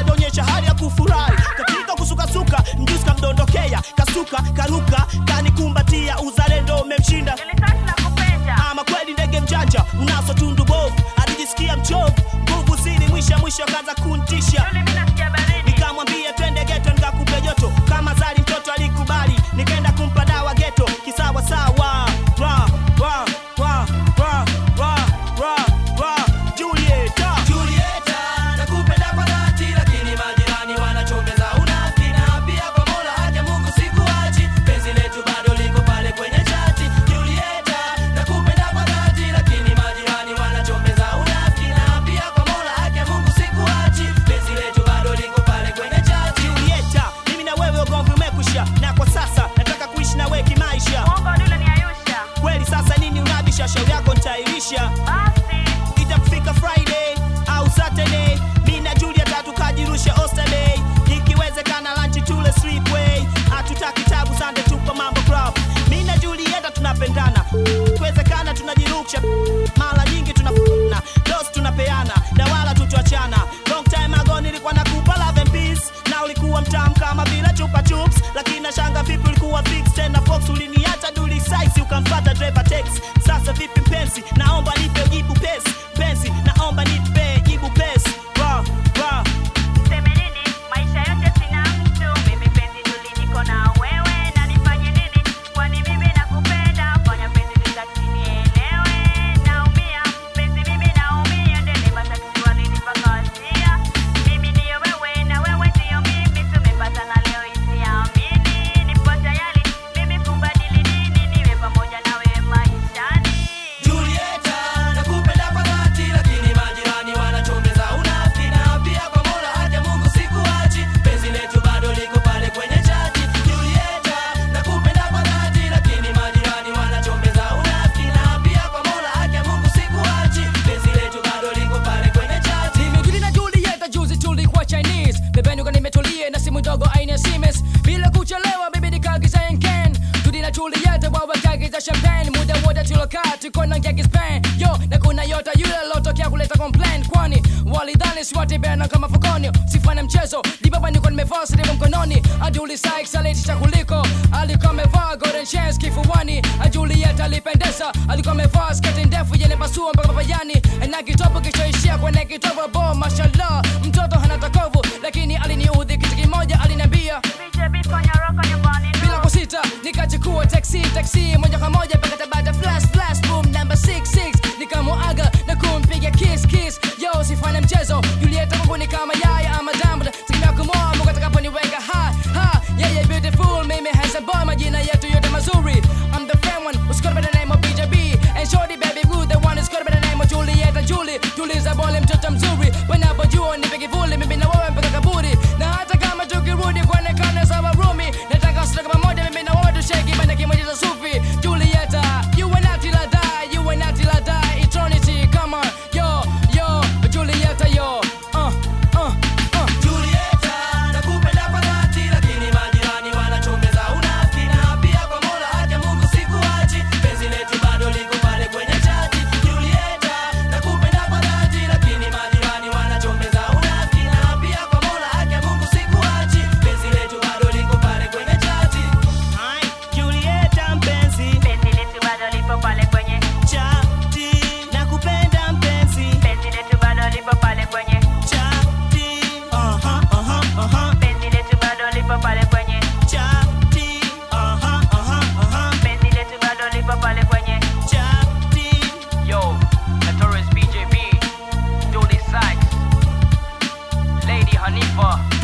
alionyesha hali ya kufurahi katika kusukasuka mjusi kamdondokea kasuka karuka kanikumbatia uzalendo umemshinda Nilitaka nakupenda. ama kweli ndege mjanja unaso tundu bovu alijisikia mchovu nguvu zili mwisha mwisho kaza kuntisha Yule mimi nasikia baridi. nikamwambia twende geto nikakupe joto kama zali mtoto alikubali nikaenda kumpa dawa geto kisawa sawa Ra, ra, ra, ra, ra, ra, ra. Julieta. Julieta, nakupenda kwa dhati, lakini majirani wanachongeza unafiki, na pia kwa Mola haki ya Mungu sikuachi, penzi letu bado liko pale kwenye chati. Julieta, nakupenda kwa dhati, lakini majirani wanachongeza unafiki, na pia kwa Mola haki ya Mungu sikuachi, penzi letu bado liko pale kwenye chati. Julieta, mimi na wewe ugomvi umekwisha na kwa sasa nataka kuishi na wewe kimaisha Mwongo yule ni Ayusha. kweli sasa nini unabisha shauri yako nitairisha Basi. itakufika friday au saturday mi na juliet tukajirusha osterday ikiwezekana lanchi tule sleepway hatutaki tabu sande tupa mambo club mi na julieta tunapendana ikiwezekana tunajirusha mara nyingi tunafuna dos tunapeana na wala tutuachana long time ago nilikuwa nakupa love and peace na ulikuwa mtamu kama vile chupa chups lakini nashanga vipi ulikuwa fix tena fox uliniacha duli size ukamfata driver tex sasa vipi mpenzi naomba nipe jibu pesi penzi naomba nipe jibu pesi Ra, ra. Niseme nini? Maisha yote sina mtu. Mimi penzi tuli niko na wewe. Na nifanye nini? Kwani mimi nakupenda. Fanya penzi nitaki nielewe. Naumia. Penzi mimi naumia. Dereva taksi walinipa kawasia. Mimi ndiyo wewe na wewe ndiyo mimi. Tumepatana leo isiamini. Nipo tayari mimi kubadili dini. Niwe pamoja na wewe maishani. Julieta, nakupenda kwa dhati, lakini majirani wanachongeza unafiki, na pia kwa Mola haki ya Mungu sikuachi, penzi letu bado liko pale kwenye chati. Julieta, nakupenda kwa dhati, lakini majirani wanachongeza unafiki, na pia kwa Mola haki ya Mungu sikuachi, penzi letu bado liko pale kwenye chati. Nimejuli na Julieta juzi tulikuwa Chinese Pembeni kwa nimetulia na simu ndogo aina ya Siemens Bila kuchelewa bibi nikaagiza Yenken Tudi na Julieta wawe kaagiza champagne Muda wote tulokaa tuko na ngeki Spain Yo na kuna yota yule lotokea kuleta complain Kwani walidhani siwatibena kama fukoni Sifanya mchezo di baba niko nimevaa silimu mkononi Aduli Sykes alitisha kuliko Alikuwa amevaa golden chains kifuani Julieta alipendeza alikuwa amevaa sketi ndefu yenye pasua mpaka papayani na kitobo kichoishia kwenye kitobo bo mashallah mtoto hana takovu lakini aliniudhi kitu kimoja aliniambia BJB fanya roka nyumbani. bila kusita nikachukua taxi taxi moja kwa moja mpaka tabata flash flash boom number 66 nikamuaga na kumpiga kiss kiss yo sifanye mchezo Julieta kwangu ni kama yaya ama diamond tegemea kumoa Mungu atakaponiweka ha ha yeah yeah beautiful mimi handsome boy majina yetu yote mazuri I'm the fan one who's got by the name of BJB and shorty baby blue the one who's got by the name of Julieta Julie tuliza bole mtoto mzuri wanapojua nipe kivuli mimi na wewe mpaka kaburi na hata kama tukirudi kuonekana sawa rumi nataka sote pamoja mimi na wewe tushake bana kimoja cha sufi Julieta you and I till I die you and I till I die eternity come on yo yo Julieta yo uh uh uh Julieta, nakupenda kwa dhati, lakini majirani wanachongeza unafiki, na pia kwa Mola haki ya Mungu sikuachi, penzi letu bado liko pale kwenye chati. Julieta, nakupenda kwa dhati, lakini majirani wanachongeza unafiki, na pia kwa Mola haki ya Mungu sikuachi, penzi letu bado liko pale kwenye chati. Hai, Julieta mpenzi Penzi letu bado lipo pale kwenye. chati nakupenda mpenzi Penzi letu bado lipo pale kwenye. chati aha aha aha Penzi letu bado lipo pale kwenye. chati aha aha aha Penzi letu bado lipo pale kwenye. chati Yo, Notorious BJB, Julie Sykes, Lady Hanifa,